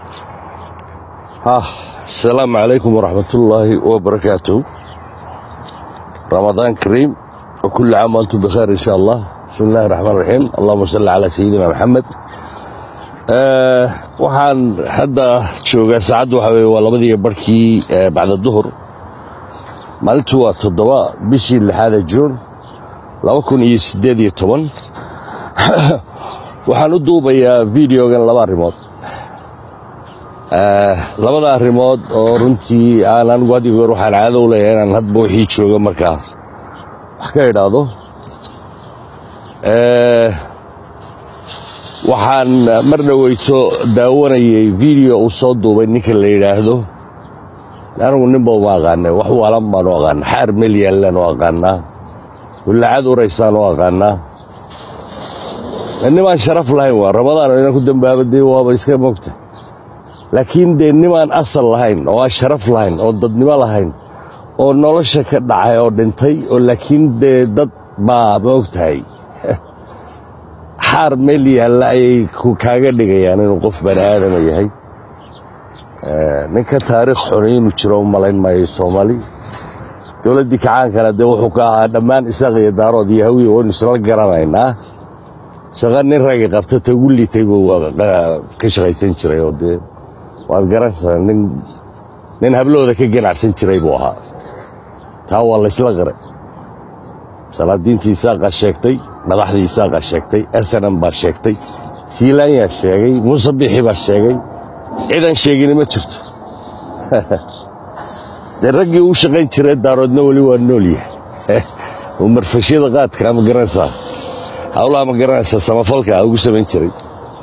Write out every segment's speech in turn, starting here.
asalaamu calaykum waraxmatullaahi wabarakaatuh ramadaan kariim وكل عام وانتم بخير ان شاء الله بسم الله الرحمن الرحيم اللهم صل على سيدنا محمد آه waxaan hadda joogaa saacaddu waxa weye waa labadii barkii bacda duhur maalintu waa toddoba bishii lixaada juun laba kun iyo siddeed iyo toban waxaan u duubayaa videogan laba arrimood labada arrimood oo runtii aan anigu had iyo goor waxaan caado u leeyahay inaan hadba wixii jooga markaas wax ka idhaahdo waxaan mar dhoweyto daawanayay video uu soo duubay ninka la yidhaahdo anigu ninba uma aqaanay wax waalan baanu aqaana xaar melyaanlaanu aqaanaa wallacad uraysaanu aqaanaa nimaan sharaf lahayn waa ramadaan ina ku dambaaba dee waaba iska mogta laakiin dee nimaan asal lahayn oo aan sharaf lahayn oo dadnimo lahayn oo nolosha ka dhacay oo dhintay oo laakiin dee dad baa maogtahay xaar meel yaalla ayay kaaga dhigayaan inuu qof bani aadama yahay ninka taariikh xuni inuu jiro u malayn maayo soomaali dowladdii kacaankana dee wuxuu ka ahaa dhammaan isaaq iyo daarood iyo hawiya waynu isla garanaynaa shaqa nin ragi qabta ta ugu liitay buu ka shaqaysan jiray oo dee waad garanaysaa nin nin hablooda ka ganacsan jiray buu ahaa taa waa laysla qaray salaadiintii isaaqaa sheegtay madaxdii isaaqaa sheegtay arsanan baa sheegtay siilaanyaa sheegay muuse bixi baa sheegay cidan sheegini ma jirto dee raggii uu shaqayn jiray daaroodna weli waa nool yahay uu marfashyada qaadka ma garanaysaa hawlaha ma garanaysaa samafalka ugu samayn jiray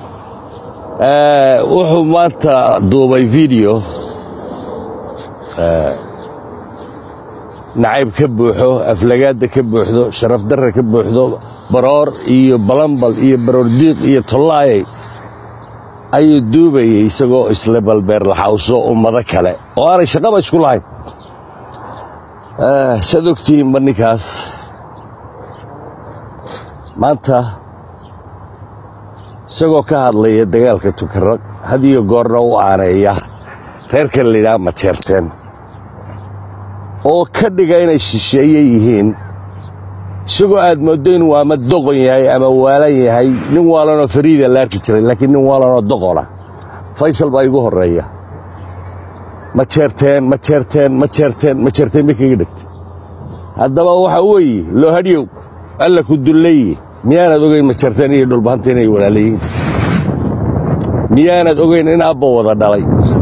wuxuu maanta duubay video nacayb ka buuxo aflagaadda ka buuxdo sharaf darra ka buuxdo baroor iyo balambal iyo baroordiiq iyo tollaayay ayuu duubayay isagoo isle balbeer laxawso ummado kale oo aanay shaqaba isku lahayn saad ogtihiinba ninkaas maanta isagoo ka hadlaya dagaalka tukaraq had iyo goorna u aaneeya reerkan layidhaha ma jeerteen oo ka dhiga inay shisheeye yihiin isagoo aad mooddo inuu ama doqon yahay ama waalan yahay nin waalanoo fariida la arki jiray laakiin nin waalanoo doqona faysal baa igu horreeya ma jeerteen ma jeerteen ma jeerteen ma jeerteen bay kaga dhegtay haddaba waxaa weeye loo hadhyow alla ku dullaye miyaanad ogayn ma jeerteen iyo dhulbahanta inay walaalayihiin miyaanad ogayn in abba wada dhalay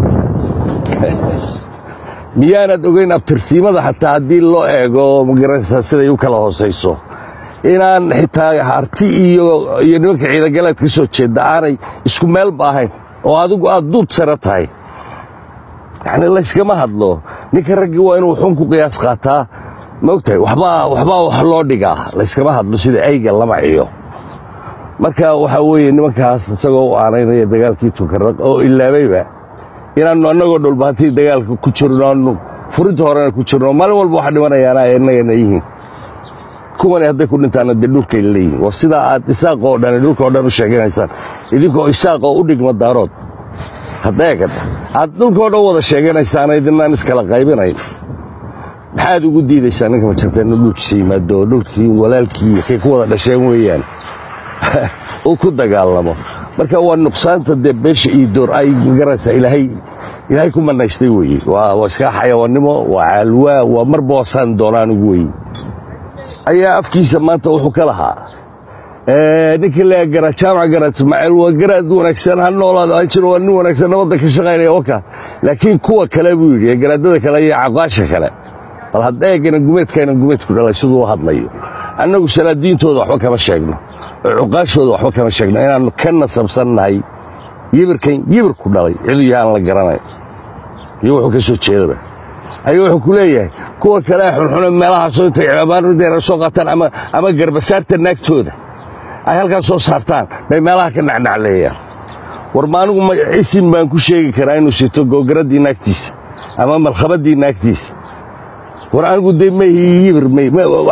miyaanad ogayn abtirsiimada xataa haddii loo eego magaranaysaa siday u kala hoosayso inaan xitaa harti iyo iyo nimanka ciidagaleed ka soo jeedda aanay isku meelba ahayn oo adigu aad duud sare tahay yacni layskama hadlo ninka raggii waa inuu xun ku qiyaas qaataa ma ogtahay waxbaa waxbaa wax loo dhigaa layskama hadlo sida ayga lama ciyo marka waxaa weeye nimankaas isagoo u aanaynaya dagaalkii tukaraq oo ilaabayba inaannu annagoo dhulbahantii dagaalka ku jirno aanu furinta horena ku jirno maalin walba waxa dhimanayaana innagana yihiin kuwani hadday ku dhintaana dee dhulkay leeyihin war sidaa aad isaaqoo dhan dhulka oo dhan u sheeganaysaan idinkoo isaaqoo u dhigma daarood haddeegada aad dhulkao dhan wada sheeganaysaan idinaan iskala qaybinayn maxaad ugu diidaysaa ninka ma jirta inuu dhulkiisa yimaado oo dhulkii walaalkii kay ku wada dhasheen weeyaan uu ku dagaalamo marka waa nuqsaanta dee beesha iyo door ay magaraysaa ilaahay ilaahay ku manaystay weeye waa waa iska xayawaannimo waa caalwaa waa marba wasaan doonaan ugu weeye ayaa afkiisa maanta wuxuu ka lahaa ninka leeya garaad jaamac garaad ismaaciil waa garaad wanaagsan ha noolaado ha jiro waa nin wanaagsan nabadda ka shaqaynaya waka laakiin kuwa kale buu yidhi ee garaadada kale iyo caqaasha kale bal haddeegana gumeedkayna gumeedku dhalay siduu u hadlayo annagu salaadiintooda waxba kama sheegno oo cuqaashooda waxba kama sheegno inaannu ka nasabsannahay yibirkan yibirku dhalay ciduu yahaan la garanay iyo wuxuu ka soo jeedaba ayuu wuxuu ku leeyahay kuwa kale xunxune meelahaasoo intay amaarudeena soo qaataan ama ama garbasaarta naagtooda ay halkaas soo saartaan bay meelaha ka nacnacleeyaan war ma anigu isim baan ku sheegi karaa inuu sito googaraddii naagtiisa ama malkhabaddii naagtiisa war anigu dee mayhi yibir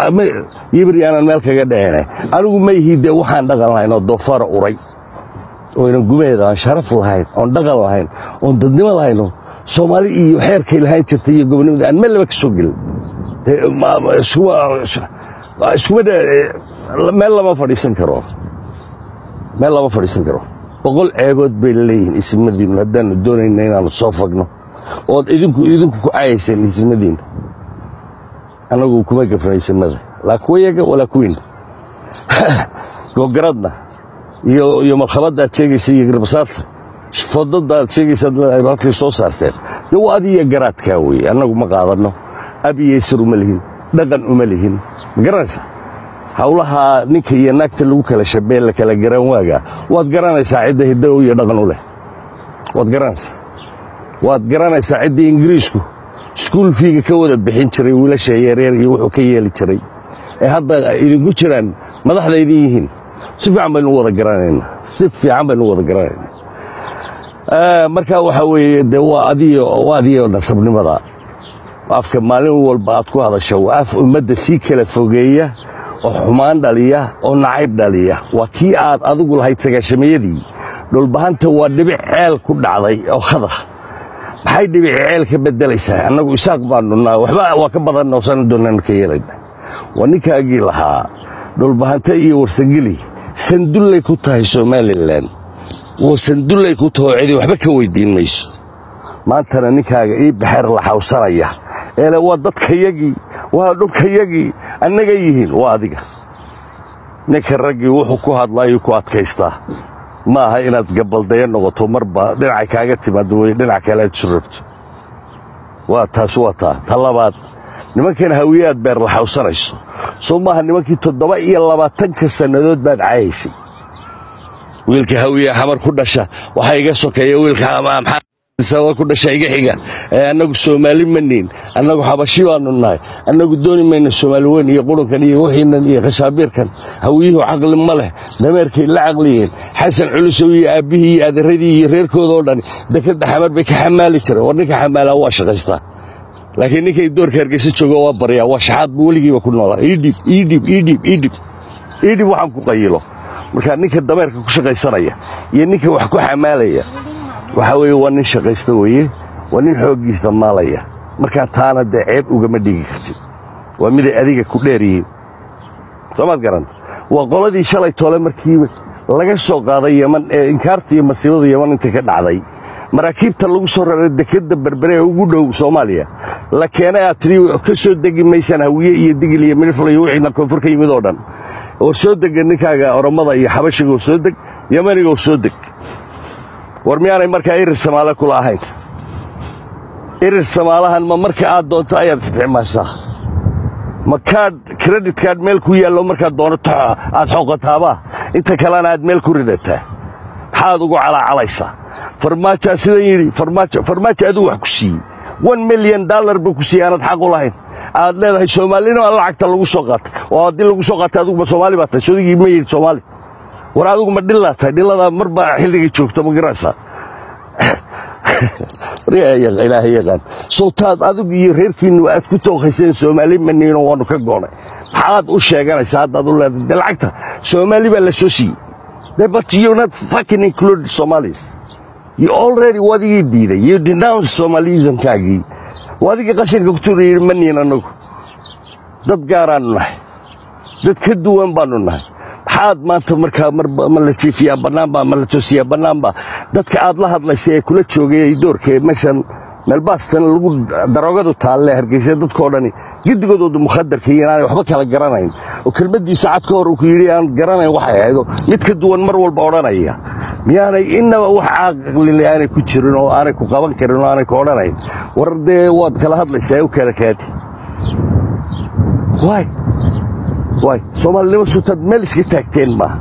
yibir yaanaan meel kaga dhicina anigu mayhi dee waxaan dhaqan lahayn oo doofaara uray oo inan gumeeda aan sharaf lahayn oon dhaqan lahayn oon dadnimo lahayno soomaali iyo xeerkay lahayn jirtay iyo gobonimada aan meel laba ka soo gelin iskuma meel lama fadhiisan karo meel lama fadhiisan karo boqol ceebood bay leeyihiin isimadiinnu haddaannu doonayna inaannu soo fagno ood idinku idinku ku cayayseen isimadiinna annagu kuma gafna isimada laa kuwa yaga walaa kuwiinna googaradna iyo iyo markhabadda aad sheegaysa iyo garbasaarta fodadda aad sheegaysaad leedahay halkay soo saarteen dee waa adiyo garaadkaa weeye annagu ma qaadanno ab iyo isir uma lihin dhaqan uma lihin ma garanaysa hawlaha ninka iyo naagta lagu kala shabee la kala garan waaga waad garanaysaa cidda hiddo iyo dhaqan u leh waad garanaysaa waad garanaysaa cidda ingiriisku iskuul fiiga ka wada bixin jiray wiilasha yareer iyo wuxuu ka yeeli jiray ee hadda idinku jiraan madaxda idin yihiin si fiican baynu wada garanaynaa si fiican baynu wada garanaynaa marka waxa weeye dee waa adiyo waa adiyo nasabnimada afka maalin walba aad ku hadasho waa af ummadda sii kala fogeeya oo xumaan dhaliya oo nacayb dhaliya waa kii aad adigu lahayd sagaashamayadii dhulbahanta waa dhibic ceel ku dhacday oo khadar maxay dhibici ceel ka beddelaysaa annagu isaaq baanu naa waxba waa ka badanna oosana doonaan ka yeelayna waa ninkaagii lahaa dhulbahanta iyo warsangeli sandullay ku tahay somalilan oo sandullay ku taho cidi waxba ka weyddiin mayso maantana ninkaaga ii baxeer la xawsanaya eele waa dadkayagii waa dhulkayagii annaga yihiin waa adiga ninka raggii wuxuu ku hadlaayuu ku adkaystaa ma aha inaad gabaldaya noqoto marba dhinacay kaaga timaado wey dhinac kale aad isu rabto waa taas waa taa ta labaad nimankan hawiye aad beer la xawsanayso soo maaha nimankii toddoba iyo labaatanka sannadood baad cayaysay wiilka hawiye xamar ku dhasha waxaa iga sokeeya wiilka sababa ku dhasha iga xiga annagu soomaali ma niin annagu xabashi baanu nahay annagu dooni mayno soomaali weyn iyo qurunkan iyo wixiinan iyo khashaabiirkan hawiyuhu caqli ma leh dameerkay la caqliyeen xasan culusow iyo aabbihii iyo adeeradii iyo reerkooda oo dhan dekadda xamar bay ka xamaali jireen war ninka xamaalaa waa shaqaystaa laakiin ninkay doorka hargeysa jooga waa baryaa waa shaxaad buu weligiiba ku noolaa iidhib iidhib iidhib iidhib iidhib waxaan ku qayilo marka ninka dameerka ku shaqaysanaya iyo ninka wax ku xamaalaya waxaa weeye waa nin shaqaysta weeye waa nin xooggiisa maalaya markaa taana dee ceeb ugama dhigi kartid waa miday adiga ku dheer yihiin soomaad garan waa qoladii shalay toole markii laga soo qaaday yeman ee inkaarta iyo masiibada yeman inta ka dhacday maraakiibta lagu soo raray dekedda berbere ee ugu dhow soomaaliya la keenay aad tidhi ka soo degi maysaan hawiye iyo digil iyo milifla iyo wixiina koonfur ka yimid oo dhan oo soo dega ninkaaga oromada iyo xabashiga oo soo deg yemaniga oo soo deg war miyaanay markaa irir samaale kula ahayn irir samaalahan ma marka aad doonto ayaad isticmaashaa ma kaadh kredit kaadh meel ku yaallo markaad doonato aad xoqotaabaa inta kalena aad meel ku ridataa maxaad ugu calaacalaysaa farmaajaa sidan yidhi farmaajo farmaajo aduu wax ku siiyey one milyan dollar buu ku siiyey aanad xaq u lahayn aad leedahay soomaalina lacagta lagu soo qaatay oo haddii lagu soo qaatay aduguma soomaali baa tahay sodigii ma yidhi soomaali war adigu ma dhillaa tahay dhilladaa marba xilligay joogto ma garanaysaa ilaahay yaqaan sowtaad adigu iyo reerkiinnu aad ku tookayseen soomaali maniino waannu ka goonay maxaad u sheeganaysaa haddaad u leedahay de lacagta soomaali baa la soo siiyey de but you're not fucking included somalis you already wadigii diiday you denounce somalismkaagii wadigii qashinka ku tuura yidhi maniin annagu dad gaaraannu nahay dad ka duwan baannu nahay maxaad maanta markaa marba ma la jiifiyaa bannaanba ma la toosiyaa bannaanba dadka aad la hadlaysay ee kula joogay doorka meeshan meelbaastan lagu daroogadu taalle hargeysa dadkoo dhani gedigoodooda mukhadarka iyo inaanay waxba kala garanayn oo kelmaddiisa cad ka hor uu ku yidhi aan garanayn waxay ahaydo mid ka duwan mar walba odhanaya miyaanay innaba wax caqlile aanay ku jirin oo aanay ku qaban karin oo aanay ku odhanayn war dee waad kala hadlaysaa u kala kaadi waay waay soomaalinimo sutaad meel iska taagteen maaha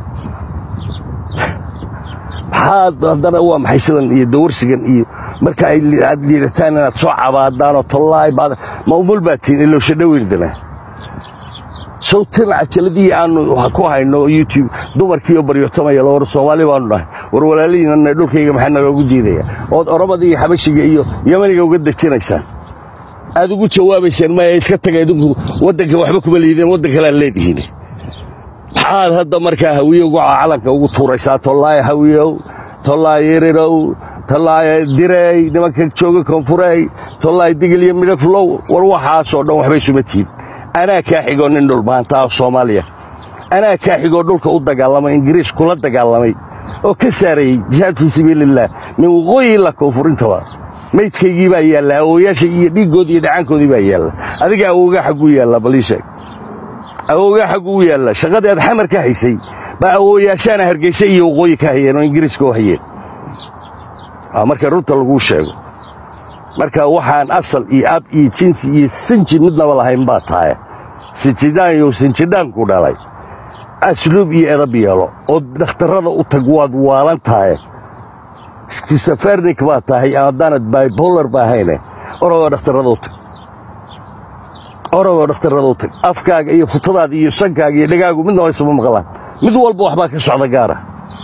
maxaad haddana waa maxay sidan iyo dawarsigan iyo marka aad liidataan inaad soo cabaadaanoo tollaay baad ma umul baa tihin ilowsha dhaweydana sawtan cajaladii aanu ku hayno youtube dumarkiioo baryotamaya war soomaali baanu nahay war walaalihiinana dhulkayga maxaa naloogu diidaya ood oromada iyo xabashiga iyo yamaniga uga dejinaysaan aad ugu jawaabayseen maya iska taga idinku waddanka waxba kuma liideen waddan kale aad leedihiin maxaad hadda markaa hawiye ugu calanka ugu tuuraysaa tollaaya hawiyow tollaay irirow tollaay direey nimanka jooga koonfurey tollaay digil iyo midhaflow war waxaasoo dhan waxbay suma tihin anaa kaa xigoo nin dhulbaantaa soomaaliya anaa kaa xigoo dhulka u dagaalamay ingiriis kula dagaalamay oo ka saarayey jihaad fii sabiilillaah min waqooyi ilaa koonfurintaba maydkaygii baa yaalla awooyaasha iyo dhiiggoodii iyo dhacaankoodii baa yaalla adiga awoogaa xagguu yaalla balii sheeg awoogaa xagguu yaalla shaqadii aad xamar ka haysay baa awooyaashaana hargeysa iyo waqooyi ka hayeen oo ingiriiska u hayeen marka runta laguu sheego marka waxaan asal iyo ab iyo jinsi iyo sinji midnaba lahayn baa tahay sinjidhaan iyo sinjidhaanku dhalay asluub iyo edab yeelo oo dhakhtarrada u tag waad waalan tahay skisafernik baa tahay haddaanad bibolar ba ahayne orodoo dhakhtarrada u tag orodoo dhakhtarrada u tag afkaaga iyo futadaada iyo sankaaga iyo dhegaagu midnaba isuma maqlaan mid walba waxbaa ka socda gaara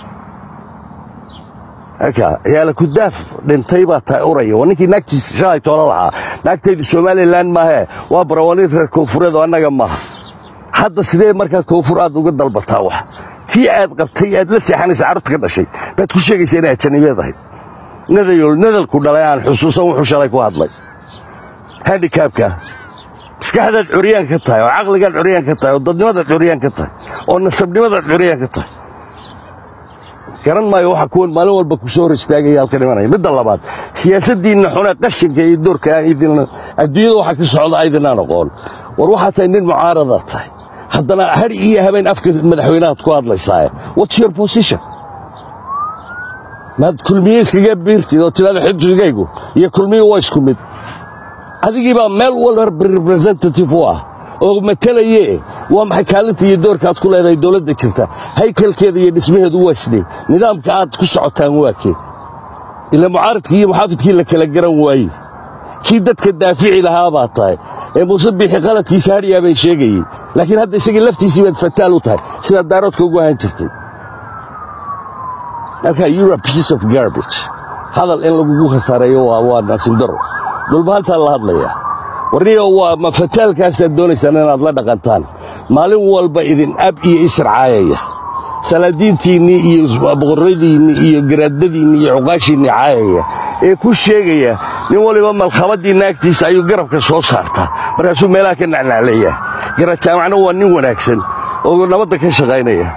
ciyaala kudaaf dhintay baa tahay uraya waa ninkii naagtiisa shalay toola lahaa naagtaydu somalilan maahee waa barawaniin reer koonfureed oo annaga maaha hadda sidee markaa koonfur aad uga dalbataa wax tii aad qabtay aad la seexanaysa carruurta ka dhashay baad ku sheegaysa inay ajanibeed ahayd nadayol nadalku dhalay aan xusuusan wuxuu shalay ku hadlay handikaabka maskaxdaad curyaan ka tahay oo caqligaad curyaan ka tahay oo dadnimadaad curyaan ka tahay oo nasabnimadaad curyaan ka tahay garan maayo waxa kuwan maalin walba ku soo hor istaagaya halkan imanaya midda labaad siyaasaddiinna xune qashinka iyo doorka adduunyada waxa ka socda aydinaan aqoon war waxaa tahay nin mucaaradaad tahay haddana har iyo habeen afka madaxweynahaad ku hadlaysaaye what's your position maad kulmiye iskaga biirtid oo tidhahda xibsigaygu iyo kulmiye waa isku mid adigii baa meel walba representative u ah oo matalaye waa maxay kaalinta iyo doorka aad ku leedahay dowladda jirta haykalkeeda iyo dhismaheedu waa sidee nidaamka aad ku socotaan waa kee ila mucaaradkii iyo muxaafidkii la kala garan waaye kii dadka daafici lahaa baa tahay ee muuse biixi qaladkiisa hadhiyaa bay sheegayey laakiin hadda isagii laftiisii baad fataal u tahay sidaad daaroodka ugu ahaan jirtay marka you're a piece of garbage hadal in lagugu khasaareeyo waa naasindaro dhulbahantaa la hadlayaa warniyo waa ma fataalkaasaad doonaysaan inaad la dhaqantaan maalin walba idin ab iyo isracaayaya salaadiintiinnii iyo boqorradiinnii iyo garaadadiinnii iyo cuqaashiinnii caayaya ee ku sheegaya nin waliba malkhabadii naagtiisa ayuu garabka soo saartaa markaasuu meelaha ka nacnacleeyaa garad jaamacna waa nin wanaagsan oo nabadda ka shaqaynaya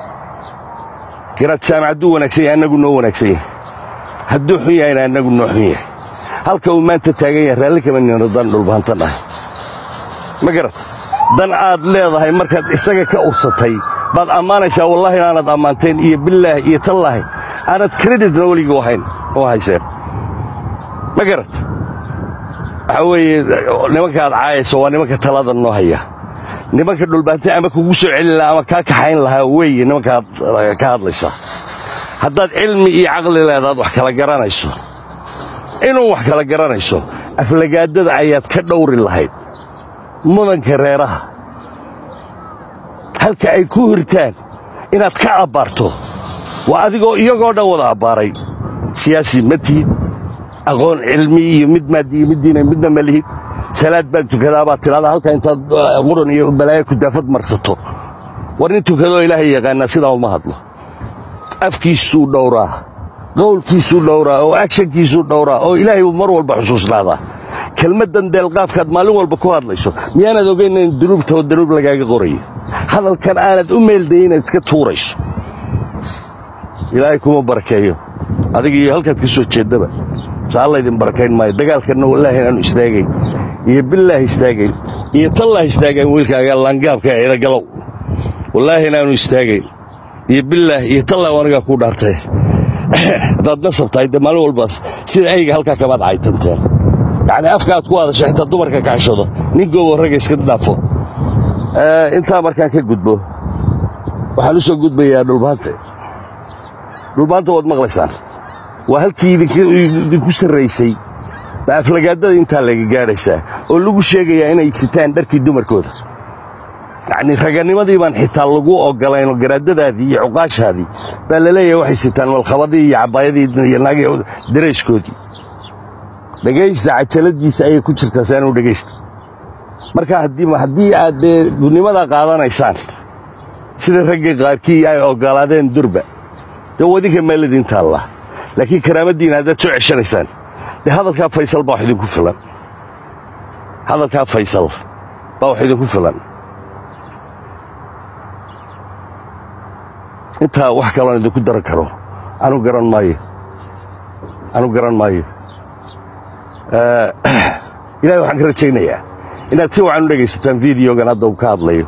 garad jaamac hadduu wanaagsan yahay annagu noo wanaagsan yahay hadduu xun yahayna annagu noo xun yahay halka uu maanta taagan yahay raalli kama nino dan dhulbahantan ah ma garat dan aad leedahay markaad isaga ka ursatay baad ammaanaysaa wallaahi inaanad ammaanteen iyo bilaahi iyo tallaahi aanad kreditna weligii hayn oo hayseen ma garat waxaa weeye nimankaad caayayso waa nimanka talada noo haya nimanka dhulbaantay ama kugu soo celin lahaa ama kaa kaxayn lahaa weeye nimankaad ka hadlaysaa haddaad cilmi iyo caqli leedaad wax kala garanayso inuu wax kala garanayso aflagaadada ayaad ka dhowri lahayd mudanka reeraha halka ay ku hirtaan inaad ka abbaarto waa adigoo iyagoo dhan wada abbaaray siyaasi ma tihid aqoon cilmi iyo mid maadi iyo mid diina midna ma lihid salaad baan tukadaa baad tidhahdaa halka intaad quran iyo balaayo kudaafad marsato war nin tukadoo ilaahay yaqaanaa sidaa uma hadlo afkiisuu dhowraa qowlkiisuu dhowraa oo agshankiisuu dhowraa oo ilaahay uu mar walba xusuusnaadaa kelmaddan deelqaafkaad maalin walba ku hadlayso miyaanaad ogayn in dunuubta oo danuub lagaaga qorayo hadalkan aanad u meeldayin inaad iska tuurayso ilaahay kuma barakeeyo adiga iyo halkaad ka soo jeeddaba saa laydin barakayn maayo dagaalkanna wallaahi inaanu istaagayn iyo billaahi istaagayn iyo tallaahi istaagayn wiilkaaga laangaabka ee idagalow wallaahi inaanu istaagayn iyo billaah iyo tallaahi anigaa kuu dhaartay haddaad nasab tahay dee maalin walbaas sida ayga halkaa kamaad caytanteen yacni afka aad ku hadasho xitaa dumarka kacshado nin goobo ragga iska dhaafo intaa markaan ka gudbo waxaan u soo gudbayaa dhulbaanta dhulbaanta waad maqlaysaan waa halkii idinku sarraysay baa aflagaadada intaa laga gaadhaysaa oo lagu sheegayaa inay sitaan dharkii dumarkooda yacni raganimadii baan xitaa lagu ogolayn oo garaadadaadii iyo cuqaashaadii baa la leeyahay waxay sitaan malkhabadii iyo cabbaayadii iyo naagi darayskoodii dhegaysta cajaladiisa ayay ku jirtaa saanu dhegaysta marka haddii aad dee gudnimadaa qaadanaysaan sida ragga qaarkii ay ogolaadeen durba dee wadinka meel idin taalla laakiin karaamaddiina haddaad soo ceshanaysaan dee hadalkaa faysal baa wax idinku filan hadalkaa faysal baa wax idinku filan intaa wax kaloon idinku daran karo anu garan maayo anu garan maayo ilahay waxaan ka rajaynayaa inaad si wacan u dhegaysataan videogan hadda uu ka hadlayo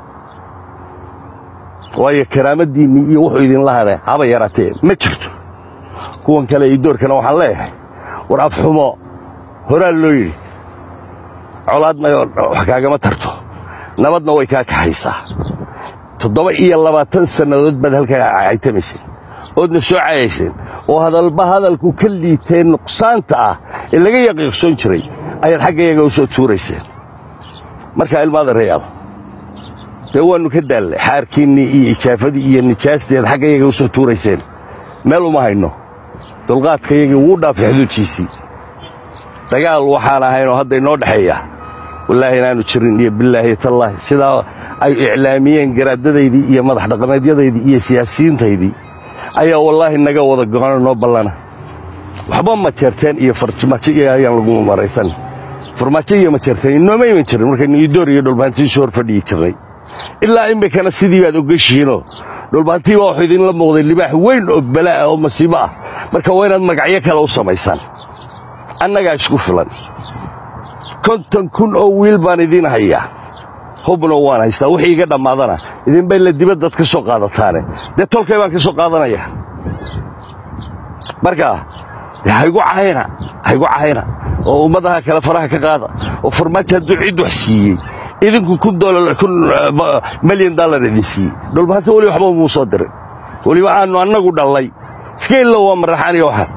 waayo karaamaddiinnii iyo wuxuu idinla hadhay haba yaraatee ma jirto kuwan kale iyo doorkana waxaan leeyahay war afxumo horaa loo yidhi colaadna wax kaagama tarto nabadna way kaa kaxaysaa toddoba iyo labaatan sannadood baad halkaa caytamayseen oodna soo cayayseen oo hadalba hadalku ka liiteen nuqsaanta ah ee laga yaqiiqsoon jiray ayaad xaggayaga u soo tuurayseen markaa ilmaada reyaal dee waannu ka daallay xaarkiinnii iyo ijaafadii iyo nijaastii aad xaggayaga u soo tuurayseen meel uma hayno dulqaadkayagii wuu dhaafay xuduudkiisii dagaal waxaan ahaynoo hadda inoo dhexeeya wallaahi inaannu jirin iyo bilaahi tallaahi sidaa ay iclaamiyeen garaadadaydii iyo madax dhaqameedyadaydii iyo siyaasiyiintaydii ayaa wallaahi naga wada go'ano noo ballana waxba ma jeerteen iyo farmaajo iyo ayaan lagu maraysan farmaajo iyo ma jeerteen inooma iman jirin markaynu idoor iyo dhulbaantiisu hor fadhiyi jirnay ilaa iminkana sidii baad ogashihiinoo dhulbaantii baa wuxuu idinla muuqday libaax weyn oo balaa'a oo masiibo ah marka waa inaad magacyo kale u samaysaan annagaa isku filan konton kun oo wiil baan idiin hayaa hubna waan haystaa wixii iga dhammaadana idinbay la dibaddaad ka soo qaadataane dee tolkay baan ka soo qaadanaya marka dee haygu cahayna haygu cahayna oo ummadaha kale faraha ka qaada oo farmaajo hadduu cid wax siiyey idinku kun dolar kun milyan dollar idin siiyey dhulbaanta weli waxba muu soo dirin weliba aanu annagu dhallay iska illow waa maraxaan iyo waxaan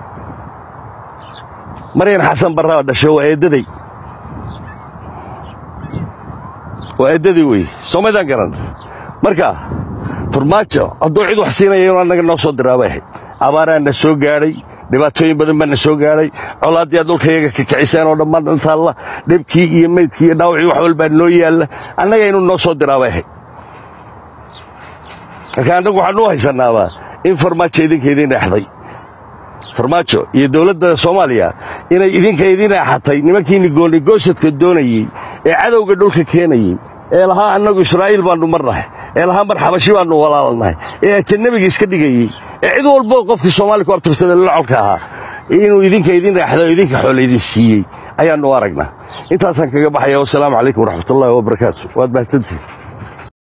maryan xasan barraa dhashay waa eeddaday waa eeddadii wey soomaydaan garan marka farmaajo hadduu cid wax siinaya inuu annaga noo soo diraabay ahayd abaaraa na soo gaadhay dhibaatooyin badan baa na soo gaadhay colaaddii aad dhulkayaga ka kiciseen oo dhammaan dhantaalla dhibkii iyo meydkii iyo dhaawacii wax walbaa noo yaalla annaga inuu noo soo diraabay ahayd marka annagu waxaan u haysannaabaa in farmaajo idinka idiin dheexday farmaajo iyo dowladda soomaaliya inay idinka idiin eexatay nimankiinni goonigosadka doonayey ee cadowga dhulka keenayey ee lahaa annagu israa'iil baannu marnahay ee lahaa mar xabashi baannu walaalnahay ee ajanabiga iska dhigayey ee cid walbo qofkii soomaaliya ku abtirsada lolcolka ahaa inuu idinka idiin dheexday oo idinka xoole idin siiyey ayaannu aragnaa intaasaan kaga baxaya wasalaamu calaykum waraxmatullaahi wabarakaatu waad mahadsantihin